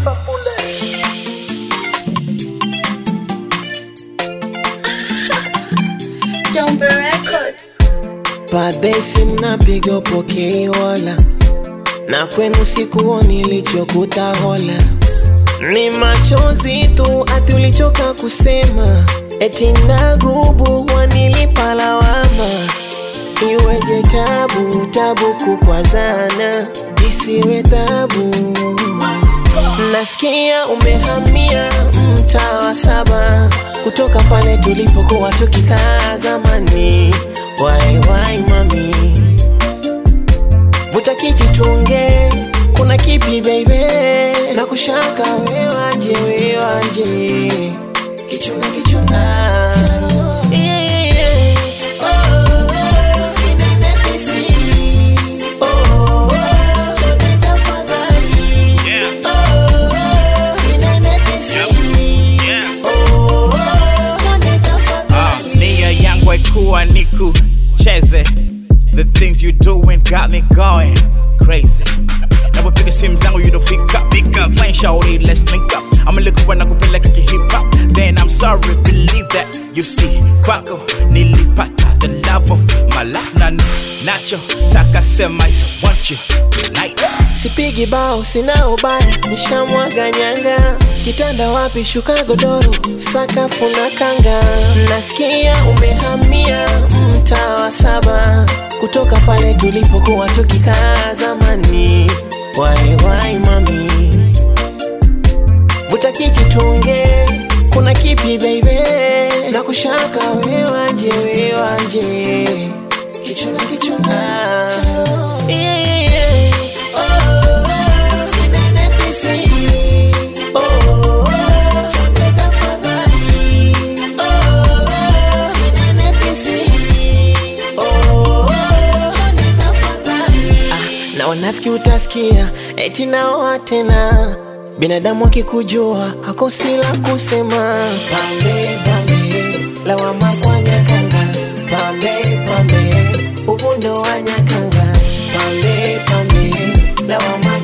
Jumbe Record. Padesi mnapiga pokei wala na kwenu sikuoni nilichokuta hola ni machozi tu ati ulichoka kusema eti ndagubu wanilipa lawama iweje tabu tabu kukwazana isiwe tabu nasikia umehamia mtaa wa saba kutoka pale tulipokuwa tukikaa zamani wai wai mami vuta kiti tuongee kuna kipi baby na kushaka wewanje wewanje kichuna kichuna Yeah, yeah. Oh, sinenepe siri. Oh, twende tafadhali. Oh, sinenepe siri. Oh, twende tafadhali. nia yangu haikuwa ni kucheze the things you doing got me going crazy napopiga simu zangu you don't pick up pick up plain shawty let's link up I'm likuwa na kupeleka hip hop then I'm sorry believe that you see kwako nilipata the love of my life na nacho taka sema is I want you tonight sipigi bao sina ubaya nishamwaga nyanga kitanda wapi shuka godoro sakafu na kanga nasikia umehamia mtaa wa saba kutoka pale tulipokuwa tukikaa zamani wai wai mami vuta kiti tuongee kuna kipi baby na kushaka wewanje wewanje kichuna kichuna yeah, yeah. Oh, sinenepe siri. Oh, twende tafadhali. Oh, sinenepe siri. Oh, twende tafadhali. Ah, na wanafiki utasikia eti naoa tena binadamu akikujua hakosi la kusema pambe pambe lawama kwa nyakanga pambe pambe uvundo wa nyakanga pambe pambe lawama